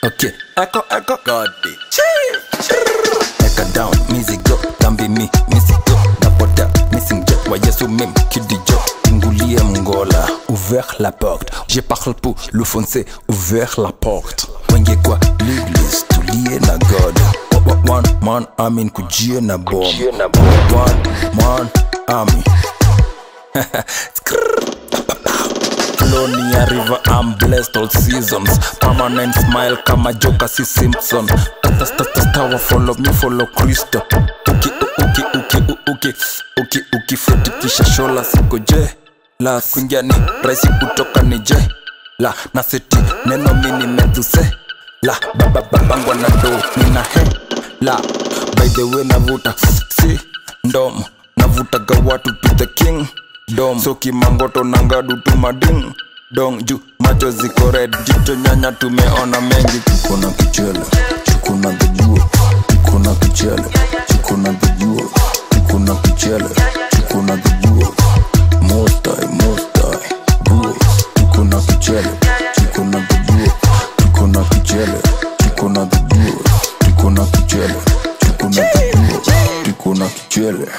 Okay, echo, echo, God. Eka down, mizigo, tambi mi, misigo, napota, missing jet, wa yesu mim, kidijo, tingulie mngola, ouvert la porte, je parle pour le foncé, ouvert la porte. Wenge kwa l'église, tulie na God. Wa- wa- One man army kujie na bomb. One man army. Flowing ya river I'm blessed all seasons Permanent smile kama joka si Simpson Tata tata stawa follow me follow Kristo Uki uki uki uki uki uki futi kisha shola siko je La kuingia ni rahisi kutoka ni je La na seti neno mini meduse La baba babangwa na do nina he La by the way navuta si ndomo navutaga watu to the king dom so kimangoto nangadu tumading dong juu macho ziko red jicho nyanya tumeona mengi kuna kichele kuna kijua kuna kichele kuna kijua kuna kichele kuna kijua mostai mostai buo kuna kichele kuna kijua kuna kichele kuna kijua kuna kichele kuna kijua kuna kichele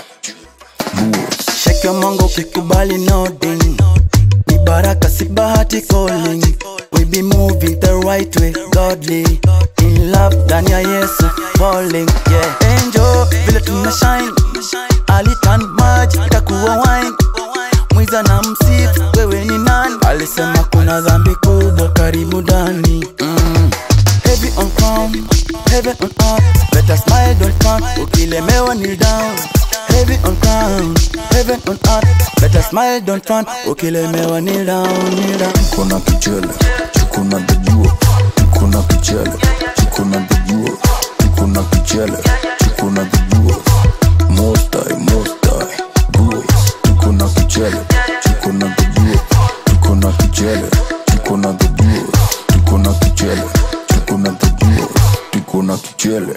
buo Shake your mango ukikubali nodding ni baraka si bahati calling we be moving the right way godly in love ndani ya yesu falling yeah angel vile tuna shine alitan maji itakuwa wine mwiza na msifu wewe ni nani alisema kuna dhambi kubwa karibu ndani mm. heavy on crown heaven on earth better smile don't frown ukilemewa kneel down heavy on crown heaven on earth better smile don't frown ukilemewa kneel down kneel down kuna kichele kuna kijua kuna kichele kuna kijua kuna kichele kuna kijua mostai mostai buo kuna kichele kuna kijua kuna kichele kuna kijua kuna kichele kuna kijua kuna kichele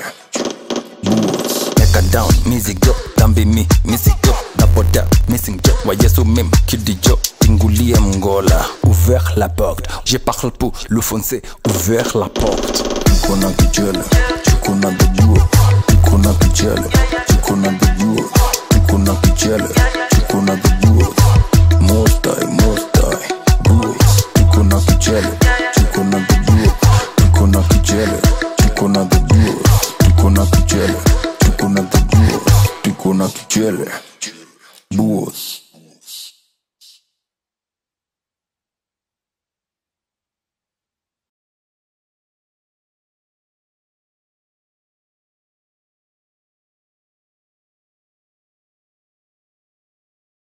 buo Eka down, mizigo, tambi mi, misigo Napota, missing jet, wa yesu mim, kidijo Tingulie mngola, ouvert la porte Je parle pour le foncé, ouvert la porte Kuna kichele, kuna kijua Kuna kichele, kuna kijua Kuna kichele, kuna kijua Mostai, mostai, buo Kuna kichele, kuna kijua Kuna kichele, kuna kijua Kuna kichele, kuna kijua Kuna kichele Buos